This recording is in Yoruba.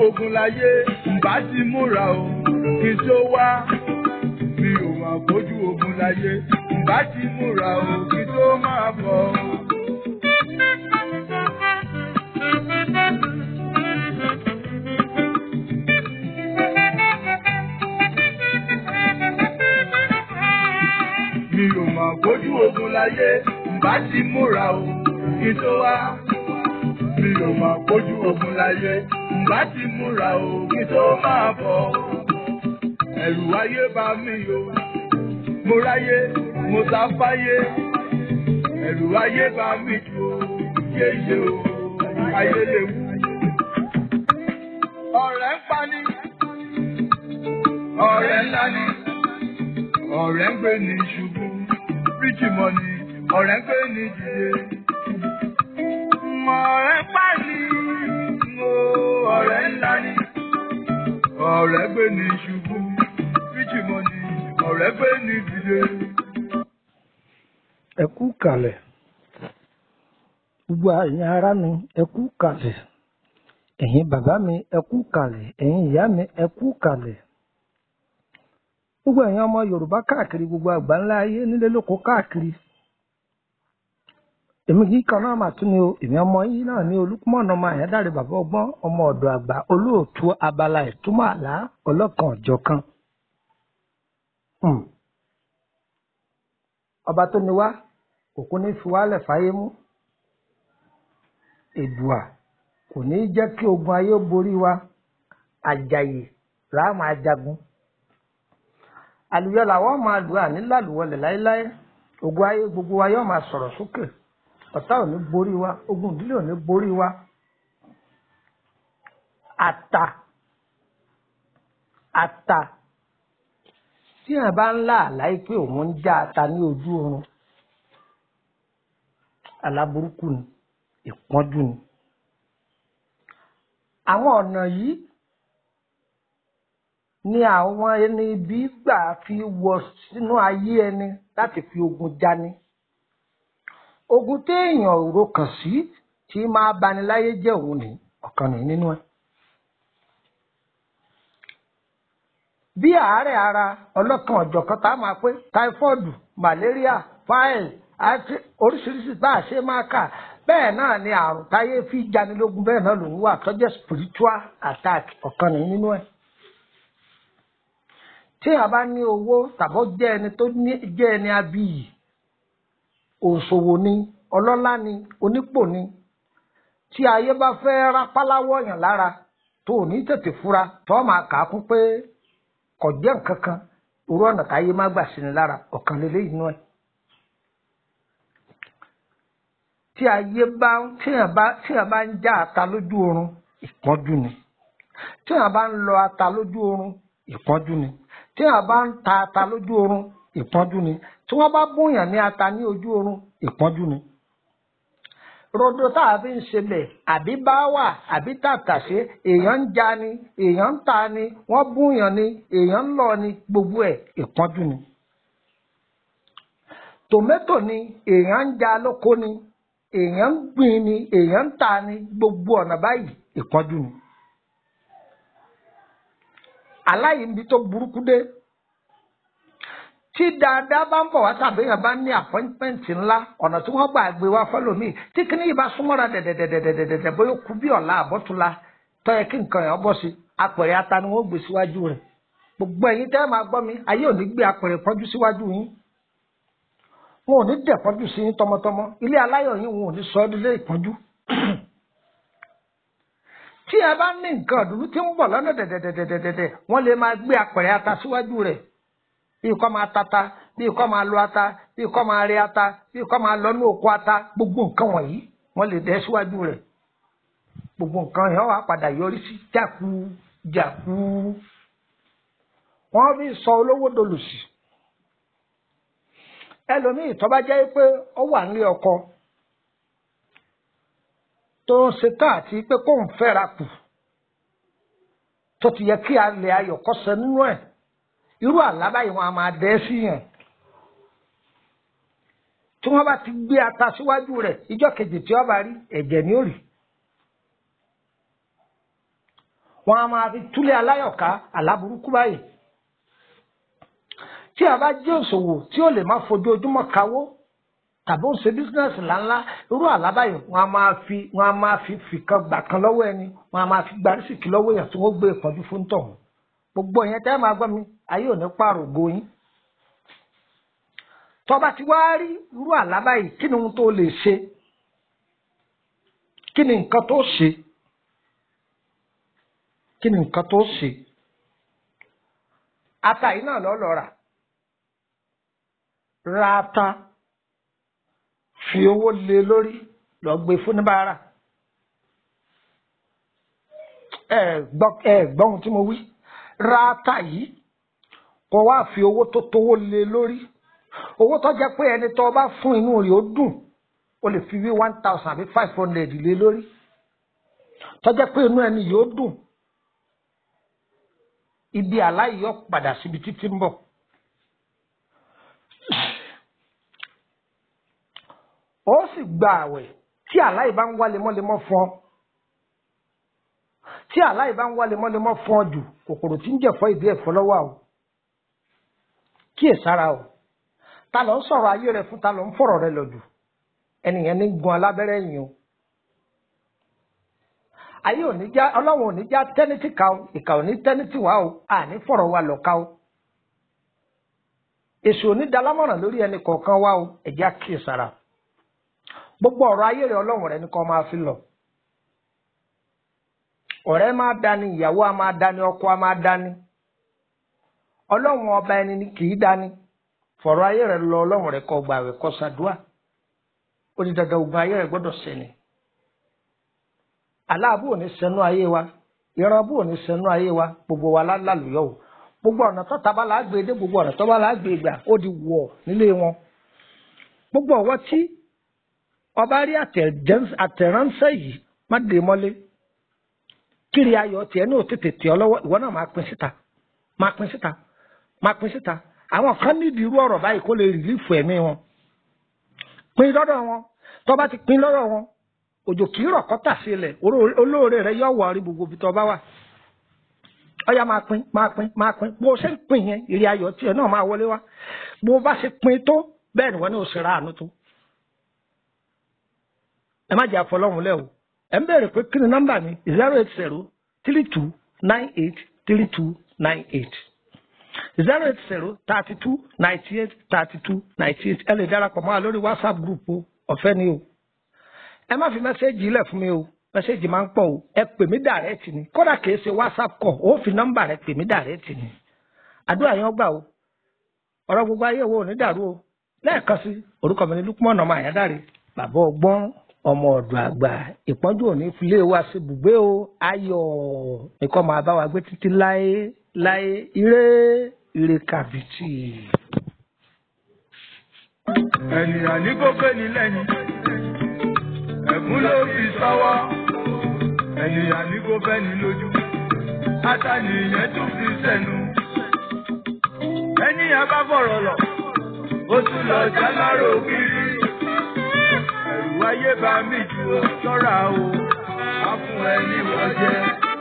ogun láyé bá ti múra o kí n tó wá mi ò máa bójú ogun láyé bá ti múra o kí n tó máa bọ̀. mi ò máa bójú ogun láyé bá ti múra o kí n tó wá mi ò máa bójú ogun láyé bá ti múra o kí n tó máa bọ̀. ẹ̀rù ayé bá mi o mo ráyé mo sá fáyé ẹ̀rù ayé bá mi jù o yéye o ayé léwu. ọ̀rẹ́ ń pani ọ̀rẹ́ ńlá ni ọ̀rẹ́ ń gbé ní ṣubú ríjì mọ́ni ọ̀rẹ́ ń gbé ní dìde. ọ̀rẹ́ ń pani o ọ̀rẹ́ ńlá ni ọ̀rẹ́ gbé ní ṣubú ríjì mọ́ni ọ̀rẹ́ gbé ní dìde. ẹ kú kalẹ̀ gbogbo ẹ̀yin ará mi ẹ kú kalẹ̀ ẹ̀yin bàbá mi ẹ kú kalẹ̀ ẹ̀yin ìyá mi ẹ kú kalẹ̀ gbogbo ẹ̀yin ọmọ yorùbá káàkiri gbogbo àgbáńlá ayé nílé lóko káàkiri èmi kì í kan náà mà tún ni o èmi ọmọ yìí náà ní olùkúmọ̀nà ọmọ àyádáre bàbá ọgbọ́n ọmọ ọ̀dọ̀ àgbà olóòtú abala ìtumọ̀ àlá ọlọ́kan ọ̀jọ̀kan Hmm. ọba tó ní wá òkú ní fi wálẹ̀ fáyé mú èdùà kò ní í jẹ́ kí ogun ayé borí wa àjàyè láàmú ajagun àlùyọ làwọn máa lù à nílàlùwọlẹ̀ láéláé ogun ayé gbogbo wa yóò máa sọ̀rọ̀ sókè ọ̀tá ò ní borí wa ogun ìdílé ò ní borí wa àtà àtà tí wọn bá ń lá àláyé pé òun ń já ata ní ojú oorun aláburúkú ni ìpọ́njú ni àwọn ọ̀nà yìí ni àwọn ẹni ibi gbà fi wọ sínú ayé ẹni láti fi ogun jani ogun téèyàn ò rokàn sí tí máa bani láyé jẹ́ òun ní ọ̀kan ní nínú ẹ̀. bí àárẹ̀ ara ọlọ́kan ọ̀jọ̀kan tá a máa pé táífọ́ọ̀dù màlẹ́ríà fáìl àti oríṣiríṣi bá a ṣe máa kà bẹ́ẹ̀ náà ni àrùn táyé fi janilógun bẹ́ẹ̀ náà lòun wà tọ́jẹ́ spiritual attack ọ̀kan ní nínú ẹ̀. tí a bá ní owó tàbọ̀ jẹ́ ẹni tó jẹ́ ẹni abiyì òṣòwò ni ọlọ́lá ni onípò ni tí ayé bá fẹ́ rápáláwọ̀ yàn lára tó ò ní tètè fura tó máa kà á kún pé kò jẹ́ nǹkan kan irú ọ̀nà táyé má gbà sí ni lára ọ̀kan lélẹ́ inú ẹ̀. tí ayé bá tíyàn bá tíyàn bá ń já ata lójú oorun ìpọ́njú ni tíyàn bá ń lọ ata lójú oorun ìpọ́njú ni tíyàn bá ń ta ata lójú oorun ìpọ́njú ni tí wọ́n bá bóyàn ní ata ní ojú oorun ìpọ́njú ni rodo tá a fi ń ṣẹlẹ̀ àbí bá wà àbí tàtàṣé èèyàn ń ja ni èèyàn ń ta ni wọ́n búyàn ni èèyàn ń lọ ni gbogbo ẹ̀ ìpọ́njú ni. tòmẹ́tò ni èèyàn ń ja lóko ni èèyàn ń gbìn ni èèyàn ń ta ni gbogbo ọ̀nà báyìí ìpọ́njú ni. aláìní tó burúkú dé tí dáadáa bá ń bọ̀ wá tàbí èèyàn bá ní àpọ́ńtmẹ́ǹtì ńlá ọ̀nà tí wọ́n gbà gbé wá fọ́lọ́mì tí kìíní yìí bá súnmọ́ra dẹ̀dẹ̀dẹ̀dẹ̀dẹ̀dẹ̀ bóyá kú bí ọ̀la àbọ̀túnla tọ́yẹ kí nǹkan yẹn bọ́ sí apẹ̀rẹ̀ ata ni wọ́n gbé síwájú rẹ̀ gbogbo ẹ̀yin tẹ́ máa gbọ́ mi ayé ò ní gbé apẹ̀rẹ̀ pọ́njú síwájú yín wọn ò ní dẹ̀ pọ́njú sí yín tọmọtọmọ ilé aláyọ̀ yín wọn ò ní sọ ọ́ nílé ìpọ́njú tí ẹ bá ní nǹkan ọ̀dùnú tí ń bọ̀ lọ́nà dẹ̀dẹ̀dẹ̀dẹ̀dẹ̀ wọ́n lè máa gbé apẹ̀rẹ̀ ata síwájú rẹ̀ bíi kọ́ máa tata bíi kọ́ máa lo ata bíi kọ́ máa rí ata bíi kọ́ máa lọ ní oko ata gbogbo nǹkan wọ̀nyí wọ́n lè dẹ́ síwájú rẹ̀ gbogbo nǹkan yẹn wà padà yọrí sí jáku jáku wọ́n fi sọ olówó dolùsì ẹlòmíì tó bá jẹ́ pé ó wà nílé ọkọ tó ń ṣe tá àti pé kó ń fẹ́ra kù tó ti yẹ kí alẹ́ ayọ̀ kọ́sẹ̀ nínú ẹ̀ irú àlá báyìí wọn a máa dẹ́ sí yẹn tí wọ́n bá ti gbé ata síwájú rẹ̀ ìjọ́ kejì tí wọ́n bá rí ẹ̀jẹ̀ ni ó rì wọn a máa fi túlẹ̀ aláyọ̀ká aláburúkú báyìí tí a bá jẹ́ òṣòwò tí ó lè má fojoojúmọ́ kawó tàbí ó ń ṣe bísínẹ́sì ńláńlá irú àlábàyè wọn a máa fi wọn a máa fi fìkan gbà kan lọ́wọ́ ẹni wọn a máa fi gbarísìkì lọ́wọ́ èèyàn tí wọ́n gbé ìpọ́njú fún tọ̀hún gbogbo yẹn tẹ́ máa gbọ́ mi ayé ò ní pààrọ̀ ògo yín tọba ti wá rí irú àlábàyè kí ni ohun tó lè ṣe kí ni nǹkan tó ṣe kí ni nǹkan tó ṣe ata yìí náà lọ́ lọ rà ra ata fi owó lé lórí lọ gbé fún níbàárà ẹ gbọ́ ẹ gbọ́ ohun tí mo wí ra ata yìí kó wá fi owó tó tówó lé lórí owó tó jẹ́ pé ẹni tó bá fún inú rẹ̀ ó dùn o lè fi wí one thousand àbí five hundred lé lórí tó jẹ́ pé inú ẹni yóò dùn ibi aláìyọ padà síbi títí ń bọ̀. ó sì gba àwẹ̀ tí aláì bá ń wá lemọ́lemọ́ fún ọ tí aláì bá ń wá lemọ́lemọ́ fún ọ jù kòkòrò tí ń jẹ̀fọ́ ìdí ẹ̀fọ́ lọ́wọ́ o kíyèsára o ta ló ń sọ̀rọ̀ ayé rẹ fún ta ló ń fọ̀rọ̀ rẹ lọ jù ẹnìyẹn ní gun alábẹ́rẹ́ yìí o ayé ò ní já ọlọ́run ò ní já tẹ́nítì ká o ìkà ò ní tẹ́nítì wá o àní fọ̀rọ̀ wa lọ ká o èṣù ò ní dalámọ̀ràn lórí ẹnì kọ̀ọ̀kan wá o ẹ̀já kíyèsára gbogbo ọ̀rọ̀ ayé rẹ ọlọ́run rẹ ní kó máa fi lọ ọ̀rẹ́ máa dání ìyàwó a máa dání ọkọ a máa dání ọlọ́run ọba ẹni ni kì í dání fọ̀rọ̀ ayé rẹ lọ ọlọ́run rẹ kó gbà rẹ kó ṣàdúà ó di dandan ogun ayé rẹ gbọ́dọ̀ sẹ́ni aláàbò ò ní sẹ́nu ayé wa ìrànbó ò ní sẹ́nu ayé wa gbogbo wa lálùyọ̀ o gbogbo ọ̀nà tó taba là á gbé dé gbogbo ọ̀nà tó bá là á gbé gbà ó di wọ̀ nílé wọn gbogbo ọwọ́ tí ọba rí àtẹ̀ránṣẹ́ yìí má dé mọ́lé kiri ayọ̀ tiẹ̀ ní òtètè tì ọ lọ́wọ́ ìwọ náà máa pín síta máa pín síta máa pín síta àwọn kan nídìí irú ọ̀rọ̀ báyìí kó lè rìlífù ẹ̀mí wọn pín lọ́dọ̀ wọn tó bá ti pín lọ́dọ̀ wọn òjò kì í rọ̀ kọ́tà sílẹ̀ olóore rẹ yọ wọ̀ rí gbogbo ibi tó bá wà ọyá máa pín máa pín máa pín bó o ṣe ń pín yẹn ìrì ayọ̀ tiẹ̀ náà máa wọlé wá bó o bá ṣe pín tó bẹ́ẹ̀ ni wọ́n ní o ṣe ra àánú tó ẹ má jẹ́ àfọlọ́hún lẹ́ o ẹ ń bẹ̀rẹ̀ pé kí ni nọ́mbà mi zero eight zero three two nine eight three two nine eight zero eight zero thirty two ninety eight thirty two ninety eight ẹ lè darapọ̀ mọ́ wa lórí whatsapp group o ọ̀fẹ́ ni o ẹ má fi mẹ́sẹ́ẹ̀jì ilẹ̀ fún mi o mẹ́sẹ́ẹ̀jì máa ń pọ̀ o ẹ pè mí dàrẹ́tì ni kódà kìí ṣe whatsapp kọ̀ ó fi nọ́mbà rẹ pè mí dàrẹ́tì ni àdúrà yẹn gbà o ọ̀rọ̀ gbogbo ayé wo ò ní dàrú o lẹ́ẹ̀kan sí orúkọ mi ni Lukman ọmọ àyádáre bàbá ọgbọ́n ọmọ ọ̀dọ̀ àgbà ìpọ́njú òní filé wa sí bùgbé o ayọ̀ nìkan máa bá wa gbé títí láé láé ire ire kàbìtì. ènìyàn ní kó pé ní lẹ́yìn ẹ̀gún ló fi sọ́wọ́ ènìyàn ní kó fẹ́ ní lójú átànìyàn tún fi sẹ́nu ènìyàn bá fọ̀rọ̀ lọ ó tún lọ jálárò kiri ẹ̀rù ayé bá mi jù ó ṣọ́ra o á fún ẹ ní wọ́n jẹ́.